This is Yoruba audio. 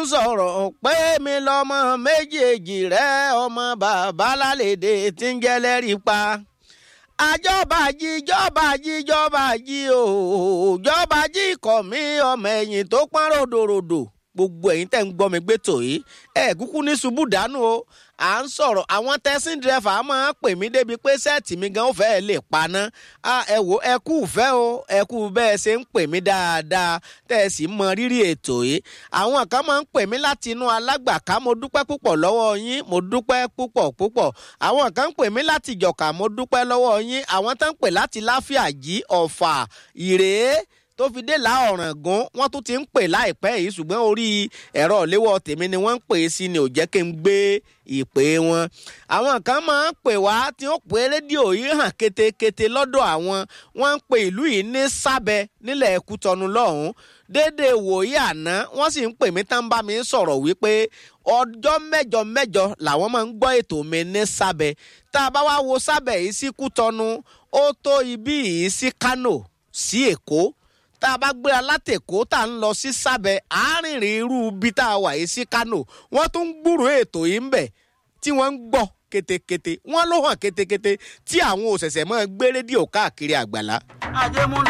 ń sọ̀rọ̀ pé mi lọ́mọ méjèèjì rẹ ọmọ bàbá lálẹ́dẹ̀ tí ń jẹ́ lẹ́rìí pa àjọba jí jọba jí jọba jí o jọba jí kọ̀ mí ọmọ ẹ̀yìn tó pọ́n ròdòròdò gbogbo ẹ̀yin tẹ́ ń gbọ́ mi gbé tò yìí ẹ̀ kúkú ní ṣubú dànù o à ń sọ̀rọ̀ àwọn tẹ́sí dírẹ́fà máa ń pè mí débi pé sẹ́ẹ̀tì mi gan ó fẹ́ lè paná ẹ wò ẹ kú fẹ́ o ẹ kú bẹ́ẹ̀ ṣe ń pè mí dáadáa tẹ́ ẹ sì mọ rírì ètò yìí àwọn kan máa ń pè mí láti inú alágbàká mo dúpẹ́ púpọ̀ lọ́wọ́ yín mo dúpẹ́ púpọ̀ púpọ̀ àwọn kan ń pè mí láti ìjọ̀ká mo dúpẹ́ lọ́wọ́ yín àwọn tán ń pè láti láfíàjì ọ̀fà ìrèé tó fi dé la ọ̀ràngún wọ́n tún ti ń pè láìpẹ́ yìí ṣùgbọ́n orí ẹ̀rọ ìléwọ́ tèmi ni wọ́n ń pè é sí ni ò jẹ́ kí n gbé ìpè wọn. àwọn kan máa ń pè wá tí ó pè rédíò yìí hàn ketekete lọ́dọ̀ àwọn wọ́n ń pè ìlú yìí ní sábẹ nílẹ̀ Kútọ́nù lọ́hùn-ún dédé wòye àná wọ́n sì ń pè mí tán bá mi sọ̀rọ̀ wípé ọjọ́ mẹ́jọ mẹ́jọ làwọn máa ń gbọ́ ètò mi ní sábẹ tá a bá wá wo sábẹ yìí sí Kútọ́nù ó tó ibí yìí sí Kánò sí Èkó tá a bá gbéra látẹ̀kọ́ tá a ń lọ sí sábẹ́ àárínrín irú bí tá a wà yìí sí Kánò wọ́n tún ń gbúrò ètò yìí ń bẹ̀ tí wọ́n ń gbọ́ ketekete wọ́n ló hàn ketekete tí àwọn òṣẹ̀ṣẹ̀ máa gbé rédíò káàkiri àgbàlá. ajé mú